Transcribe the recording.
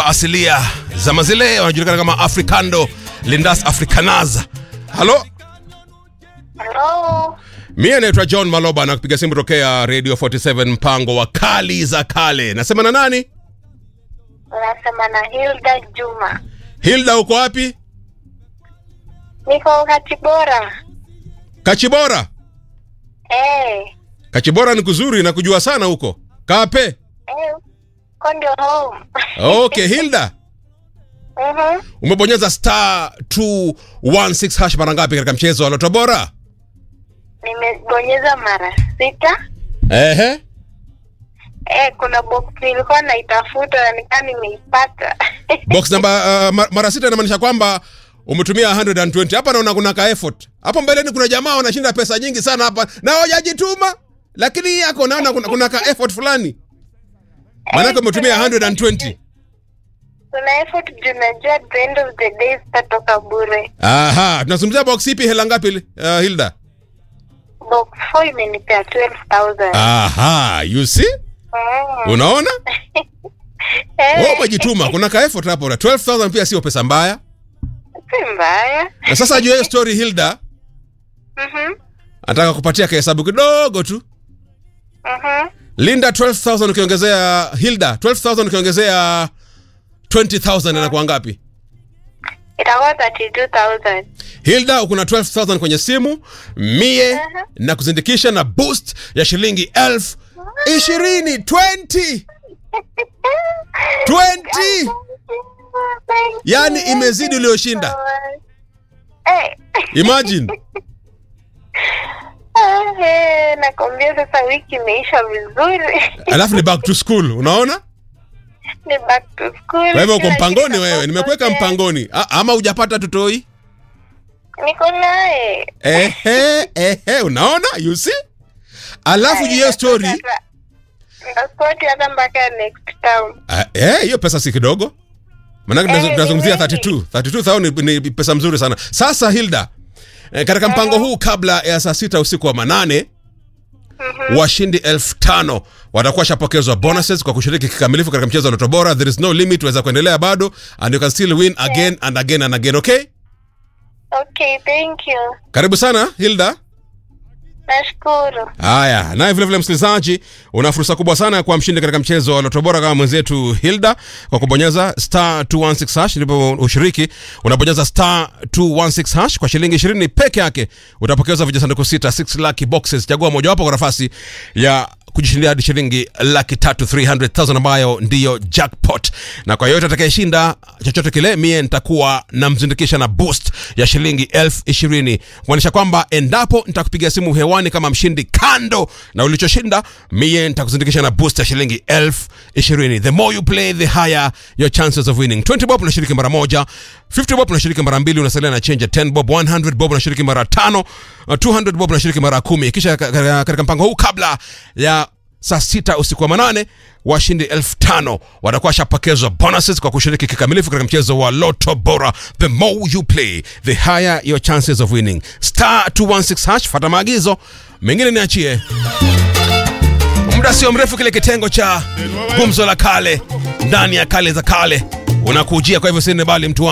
asilia zama zile wanajulikana kama africando lindas africanaza halo Hello. mie naitwa john maloba na kupiga simu tokea radio 47 mpango wa kali za kale nasema na nani Unasema na Hilda Juma. hilda uko wapi Niko Katibora. kachibora Eh. kachibora ni kuzuri na kujua sana huko kape Eh. Kondo home. okay hilda Mhm. umebonyeza star 216 hash mara ngapi katika mchezo wa loto bora Nimebonyeza mara sita. ehe Eh, kuna box nilikuwa naitafuta na nikaa nimeipata. box namba uh, ma- mara sita inamaanisha kwamba umetumia 120 hapa naona kuna ka effort hapo mbeleni kuna jamaa wanashinda pesa nyingi sana hapa na hawajajituma lakini hii yako naona kuna, kuna ka effort fulani maanake umetumia 120 Kuna effort juu najua at the end of the day zitatoka bure. aha tunazungumzia box ipi hela ngapi uh, hilda Box 4 imenipea 12,000. aha you see Mm. unaona Eh, wewe umejituma kuna ka effort hapo na 12000 pia sio pesa mbaya si mbaya. na sasa juu ya hiyo story hilda Mhm. nataka kupatia kahesabu kidogo tu Mhm. linda 12000 ukiongezea hilda 12000 ukiongezea 20000 inakuwa ngapi Itakuwa 32,000. hilda uko na 12000 kwenye simu mie Aha. na kuzindikisha na boost ya shilingi elfu ishirini 20 20 yani imezidi uliyoshinda Eh. imagine Eh, nakwambia sasa wiki imeisha vizuri alafu ni back to school unaona ni back to school kwa hivyo uko Kila mpangoni kitu wewe nimekuweka napotea. mpangoni A, ama hujapata tutoi niko naye ehe ehe unaona you see alafu juu ya hiyo story ndaskoti hata mpaka next term Ah, eh, hiyo pesa si kidogo manake Eh, tunazo- tunazungumzia ni wengi. 32 32000 ni, ni pesa mzuri sana sasa hilda eh, katika mpango huu kabla ya saa sita usiku wa manane washindi elfu tano watakuwa shapokezwa bonuses kwa kushiriki kikamilifu katika mchezo wa Loto Bora. There is no limit, waweza kuendelea bado and you can still win again and again and again. Okay, okay thank you karibu sana Hilda. nashukuru Haya, naye vile vile msikilizaji, una fursa kubwa sana ya kuwa mshindi katika mchezo wa Loto Bora kama mwenzetu Hilda kwa kubonyeza star 216 hash. Ndipo ushiriki unabonyeza star 216 hash kwa shilingi 20 peke yake, utapokezwa vijisanduku sita 6 lucky boxes. Chagua mojawapo kwa nafasi ya kujishindia hadi shilingi laki tatu 300,000 ambayo ndiyo jackpot, na kwa yoyote atakayeshinda chochote kile, mie nitakuwa namzindikisha na boost ya shilingi elfu ishirini kumaanisha kwamba endapo nitakupigia simu hewani kama mshindi kando na ulichoshinda, mie nitakuzindikisha na boost ya shilingi elfu ishirini. The more you play the higher your chances of winning. 20 bob unashiriki mara moja, 50 bob unashiriki mara mbili, unasalia na change ya 10 bob, 100 bob unashiriki mara tano, uh, 200 bob unashiriki mara kumi. Kisha ka- ka- katika mpango huu kabla ya saa sita usiku wa manane washindi elfu tano watakuwa washapokezwa bonuses kwa kushiriki kikamilifu katika mchezo wa loto bora the more you play the higher your chances of winning star 216 hash fata maagizo mengine niachie muda sio mrefu kile kitengo cha gumzo la kale ndani ya kale za kale unakujia kwa hivyo sine bali mtu wangu